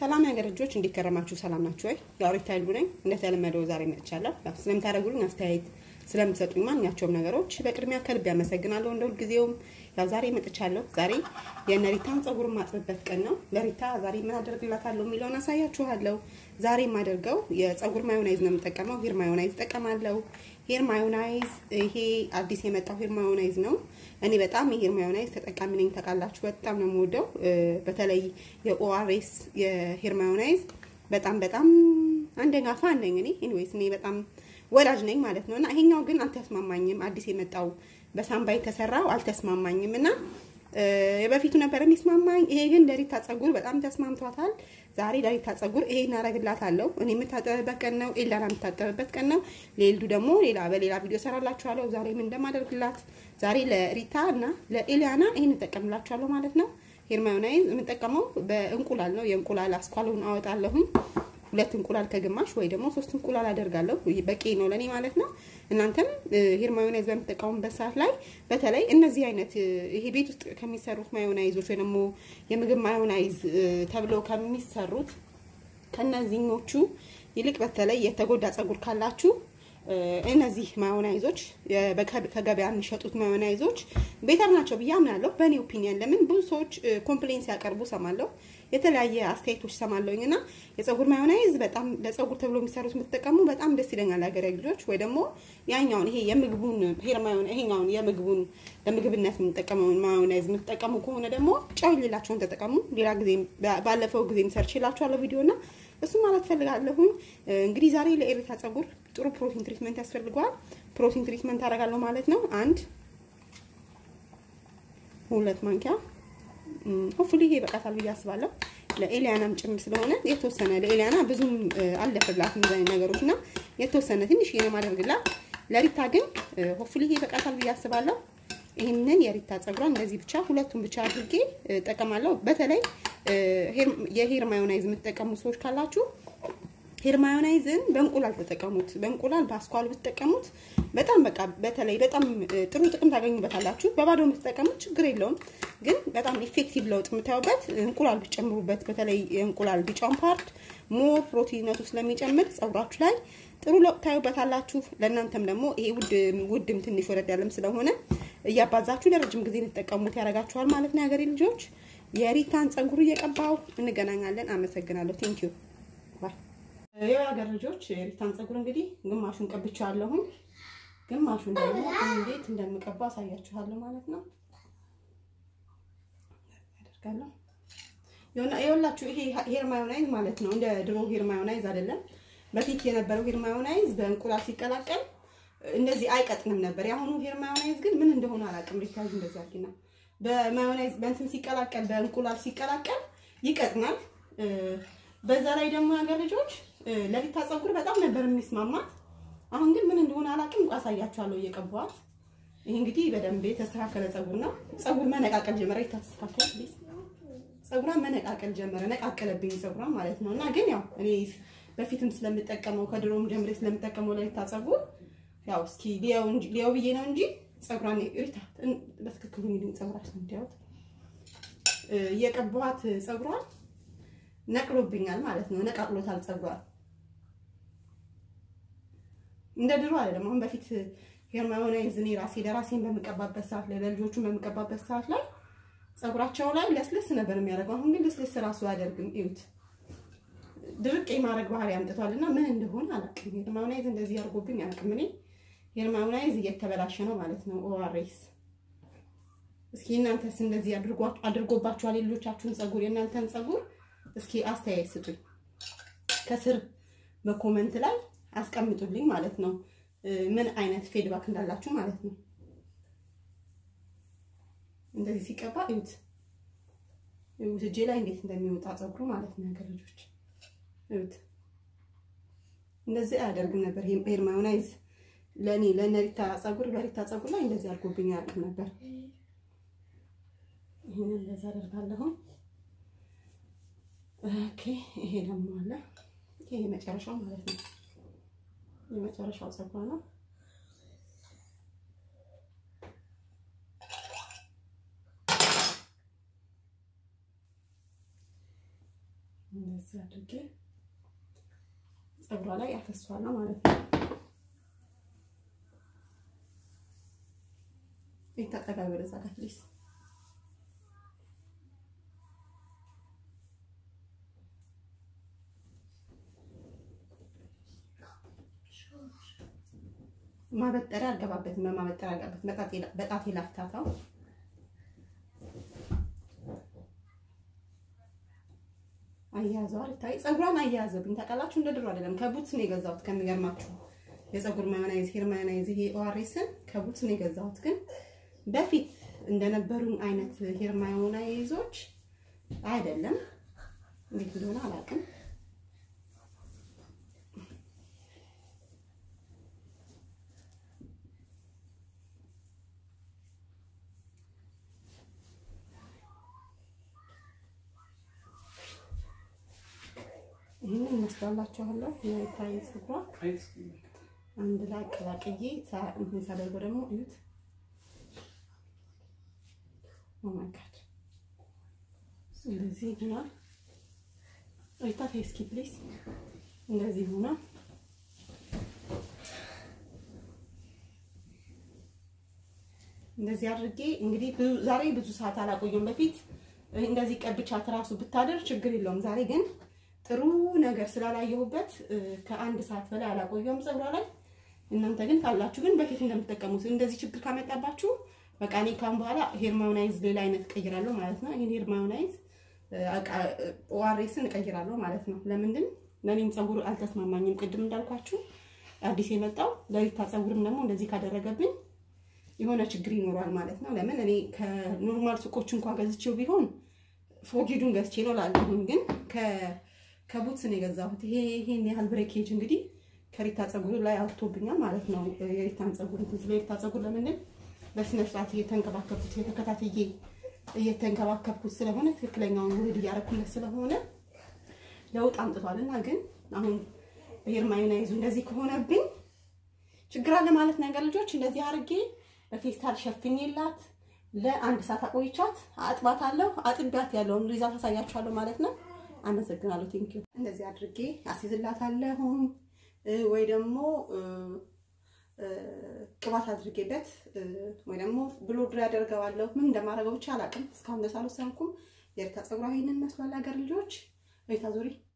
ሰላም የሀገር ልጆች እንዲከረማችሁ ሰላም ናችሁ ወይ? ያው ሪታ ይሉ ነኝ። እንደተለመደው ዛሬ መጥቻለሁ። ያው ስለምታደርጉልኝ አስተያየት ስለምትሰጡኝ ማንኛቸውም ነገሮች በቅድሚያ ከልብ ያመሰግናለሁ። እንደ ሁልጊዜውም ያው ዛሬ መጥቻለሁ። ዛሬ የእነ ሪታን ጸጉር ማጥብበት ቀን ነው። ለሪታ ዛሬ ምን አደርግላታለሁ የሚለውን አሳያችኋለሁ። ዛሬ የማደርገው የጸጉር ማዮናይዝ ነው የምጠቀመው። ሄር ማዮናይዝ እጠቀማለሁ። ሄር ማዮናይዝ ይሄ አዲስ የመጣው ሄር ማዮናይዝ ነው። እኔ በጣም የሄር ማዮናይዝ ተጠቃሚ ነኝ። ታውቃላችሁ፣ በጣም ነው የምወደው። በተለይ የኦአርኤስ የሄር ማዮናይዝ በጣም በጣም አንደኛ ፋን ነኝ እኔ። ኤኒዌይስ እኔ በጣም ወዳጅ ነኝ ማለት ነው። እና ይሄኛው ግን አልተስማማኝም። አዲስ የመጣው በሳምባ የተሰራው አልተስማማኝም እና የበፊቱ ነበር የሚስማማኝ። ይሄ ግን ለሪታ ጸጉር በጣም ተስማምቷታል። ዛሬ ለሪታ ጸጉር ይሄ እናደርግላታለሁ። እኔ የምታጠብበት ቀን ነው፣ ኤላና የምታጠብበት ቀን ነው። ሌልዱ ደግሞ ሌላ በሌላ ቪዲዮ ሰራላችኋለሁ። ዛሬ ምን እንደማደርግላት ዛሬ ለሪታ እና ለኤሊያና ይሄን እጠቀምላችኋለሁ ማለት ነው። ሄር ማዮናይዝ የምጠቀመው በእንቁላል ነው። የእንቁላል አስኳሉን አወጣለሁኝ ሁለት እንቁላል ከግማሽ ወይ ደግሞ ሶስት እንቁላል አደርጋለሁ። በቂ ነው ለኔ ማለት ነው። እናንተም ሄር ማዮናይዝ በምትጠቀሙበት ሰዓት ላይ በተለይ እነዚህ አይነት ይሄ ቤት ውስጥ ከሚሰሩት ማዮናይዞች ወይ ደግሞ የምግብ ማዮናይዝ ተብለው ከሚሰሩት ከነዚህኞቹ ይልቅ በተለይ የተጎዳ ጸጉር ካላችሁ እነዚህ ማዮናይዞች ከገበያ የሚሸጡት ማዮናይዞች ቤተር ናቸው ብዬ አምናለሁ፣ በእኔ ኦፒኒየን። ለምን ብዙ ሰዎች ኮምፕሌን ሲያቀርቡ ሰማለሁ፣ የተለያየ አስተያየቶች ሰማለሁኝ እና የጸጉር ማዮናይዝ በጣም ለጸጉር ተብሎ የሚሰሩት የምትጠቀሙ በጣም ደስ ይለኛል፣ ሀገሬ ልጆች። ወይ ደግሞ ያኛውን ይሄ የምግቡን ሄር ማዮን ይሄኛውን የምግቡን ለምግብነት የምንጠቀመውን ማዮናይዝ የምትጠቀሙ ከሆነ ደግሞ ጨው የሌላቸውን ተጠቀሙ። ሌላ ጊዜ ባለፈው ጊዜ ሰርች ይላችኋለሁ ቪዲዮ እና እሱ ማለት ፈልጋለሁኝ። እንግዲህ ዛሬ ለኤሪታ ጸጉር ጥሩ ፕሮቲን ትሪትመንት ያስፈልገዋል። ፕሮቲን ትሪትመንት አደርጋለሁ ማለት ነው። አንድ ሁለት ማንኪያ ሆፍሊ ይሄ ይበቃታል ብዬ አስባለሁ። ለኤሊያናም ጭምር ስለሆነ የተወሰነ ለኤሊያና ብዙም አልለፍላት እንደዚህ ነገሮች እና የተወሰነ ትንሽ ነው ማደርግላት። ለሪታ ግን ሆፍሊ ይሄ ይበቃታል ብዬ አስባለሁ። ይህንን የሪታ ጸጉሯን እንደዚህ ብቻ ሁለቱን ብቻ አድርጌ እጠቀማለሁ። በተለይ የሄር ማዮናይዝ የምትጠቀሙ ሰዎች ካላችሁ ሄር ማዮናይዝን በእንቁላል ተጠቀሙት። በእንቁላል በአስኳል ብትጠቀሙት በጣም በቃ በተለይ በጣም ጥሩ ጥቅም ታገኙበታላችሁ። በባዶ የምትጠቀሙት ችግር የለውም፣ ግን በጣም ኢፌክቲቭ ለውጥ የምታዩበት እንቁላል ብትጨምሩበት፣ በተለይ የእንቁላል ቢጫውን ፓርት ሞር ፕሮቲነቱ ስለሚጨምር ጸጉራችሁ ላይ ጥሩ ለውጥ ታዩበታላችሁ። ለእናንተም ደግሞ ይሄ ውድ ውድም ትንሽ ወረድ ያለም ስለሆነ እያባዛችሁ ለረጅም ጊዜ እንድትጠቀሙት ያደርጋችኋል ማለት ነው። የሀገሬ ልጆች የሪታን ጸጉር እየቀባው እንገናኛለን። አመሰግናለሁ። ቴንኪዩ ባይ። የሀገር ልጆች የሪታን ጸጉር እንግዲህ ግማሹን ቀብቻለሁኝ፣ ግማሹን ደግሞ እንዴት እንደምቀባ አሳያችኋለሁ ማለት ነው። ያደርጋለሁ የወላችሁ ይሄ ሄር ማዮናይዝ ማለት ነው። እንደ ድሮ ሄር ማዮናይዝ አይደለም። በፊት የነበረው ሄር ማዮናይዝ በእንቁላል ሲቀላቀል እንደዚህ አይቀጥንም ነበር። የአሁኑ ሄር ማዮናይዝ ግን ምን እንደሆነ አላውቅም። ሪታይዝ እንደዚህ አድርጊና በማዮናይዝ በእንትን ሲቀላቀል በእንቁላል ሲቀላቀል ይቀጥናል። በዛ ላይ ደግሞ ሀገር ልጆች ለሪታ ጸጉር በጣም ነበር የሚስማማት። አሁን ግን ምን እንደሆነ አላውቅም። አሳያችኋለሁ እየቀባኋት። ይሄ እንግዲህ በደንብ የተስተካከለ ጸጉር ነው። ጸጉር መነቃቀል ጀመረ። ሪታ ተስተካከለ፣ ጸጉሯን መነቃቀል ጀመረ። ነቃቀለብኝ ጸጉሯን ማለት ነው። እና ግን ያው እኔ በፊትም ስለምጠቀመው ከድሮም ጀምሬ ስለምጠቀመው ለሪታ ጸጉር ያው እስኪ ሊያው እንጂ ሊያው ብዬ ነው እንጂ ጸጉሯን ሪታ በትክክሉ እንግዲህ ጸጉራችን እንዲያውት እየቀባኋት ጸጉሯን ነቅሎብኛል ማለት ነው። ነቃቅሎታል ጸጉሯን እንደ ድሮ አይደለም። አሁን በፊት ሄር ማዮናይዝ እኔ ራሴ ለራሴን በምቀባበት ሰዓት ላይ ለልጆቹን በምቀባበት ሰዓት ላይ ጸጉራቸው ላይ ለስለስ ነበር የሚያደርገው። አሁን ግን ለስለስ ራሱ አያደርግም። እዩት፣ ድርቅ የማድረግ ባህሪ አምጥቷል እና ምን እንደሆነ አላውቅም። ሄር ማዮናይዝ እንደዚህ አድርጎብኝ አላውቅም። እኔ ሄር ማዮናይዝ እየተበላሸ ነው ማለት ነው። ኦአርኤስ እስኪ እናንተስ እንደዚህ አድርጎባችኋል? የልጆቻችሁን ጸጉር የእናንተን ጸጉር እስኪ አስተያየት ስጡኝ፣ ከስር በኮመንት ላይ አስቀምጡልኝ ማለት ነው። ምን አይነት ፌድባክ እንዳላችሁ ማለት ነው። እንደዚህ ሲቀባ እዩት፣ እዩት እጄ ላይ እንዴት እንደሚወጣ ጸጉሩ ማለት ነው። ነገር ልጆች እዩት፣ እንደዚህ አያደርግም ነበር ሄር ማዮናይዝ ለእኔ ለነሪታ ጸጉር በሪታ ጸጉር ላይ እንደዚህ አድርጎብኝ አያውቅም ነበር። ይህንን እንደዛ አደርጋለሁ። ኦኬ ይሄ ደግሞ አለ። ይሄ የመጨረሻው ማለት ነው። የመጨረሻው ጸጉር ነው። እንደዚህ አድርጌ ፀጉሯ ላይ ያፈሷል ማለት ነው። ይታጠጋል ወደዛ ጋር ፕሊዝ ማበጠሪያ አልገባበትም። በማበጠሪያ አልገባበትም። በጣቴ ላፍታታው አያያዘዋል ይታይ ፀጉሯን አያያዘብኝ ታውቃላችሁ። እንደ ድሮ አይደለም። ከቡትስ ነው የገዛሁት። ከሚገርማችሁ የፀጉር ማዮናይዝ ሄር ማዮናይዝ ይሄ ኦአርኤስን ከቡትስ ነው የገዛሁት። ግን በፊት እንደነበሩኝ አይነት ሄር ማዮናይዞች አይደለም። እንዴት እንደሆነ አላውቅም። ይህንን ይመስላላችኋለሁ። የታይ ፀጉሯ አንድ ላይ ቀላቅዬ እንትን ሳደርገው ደግሞ እዩት። ኦማይ ጋድ እንደዚህ ሆኗል። ሪታ ፌስኪ ፕሊስ እንደዚህ ሆኗል። እንደዚህ አድርጌ እንግዲህ ዛሬ ብዙ ሰዓት አላቆየም። በፊት እንደዚህ ቀብቻት እራሱ ብታደር ችግር የለውም። ዛሬ ግን ጥሩ ነገር ስላላየሁበት ከአንድ ሰዓት በላይ አላቆየውም ፀጉሯ ላይ። እናንተ ግን ካላችሁ ግን በፊት እንደምትጠቀሙት እንደዚህ ችግር ካመጣባችሁ በቃ እኔ ካሁን በኋላ ሄር ማዮናይዝ ሌላ አይነት እቀይራለሁ ማለት ነው። ይሄን ሄር ማዮናይዝ ኦአርኤስን እቀይራለሁ ማለት ነው። ለምንድን ለእኔም ፀጉር አልተስማማኝም። ቅድም እንዳልኳችሁ አዲስ የመጣው ለሪታ ፀጉርም ደግሞ እንደዚህ ካደረገብኝ የሆነ ችግር ይኖሯል ማለት ነው። ለምን እኔ ከኖርማል ሱቆች እንኳን ገዝቼው ቢሆን ፎጊዱን ገዝቼ ነው ላለሁኝ ግን ከቡትስ ነው የገዛሁት። ይሄ ይሄን ያህል ብሬኬጅ እንግዲህ ከሪታ ፀጉር ላይ አውጥቶብኛል ማለት ነው። የሪታን ፀጉር እንትን ስለ ሪታ ፀጉር ለምንድን በስነ ስርዓት እየተንከባከብኩት የተከታትዬ እየተንከባከብኩት ስለሆነ ትክክለኛውን ውህድ እያደረኩለት ስለሆነ ለውጥ አምጥቷል እና ግን አሁን ሄር ማዮናይዙ እንደዚህ ከሆነብኝ ችግር አለ ማለት ነገር ልጆች እንደዚህ አድርጌ በፌስታል ሸፍኜላት ለአንድ ሰዓት አቆይቻት አጥባታለሁ። አጥቢያት ያለውን ሪዛልት አሳያችኋለሁ ማለት ነው። አመሰግናለሁ። ቴንኪዩ። እንደዚህ አድርጌ አስይዝላታለሁ ወይ ደግሞ ቅባት አድርጌበት ወይ ደግሞ ብሎ ድር ያደርገዋለሁ። ምን እንደማደርገው ብቻ አላውቅም። እስካሁን ደስ አልወሰንኩም። የሪታ ፀጉሯ ይሄንን መስሏል። ሀገር ልጆች ሪታ ዙሪ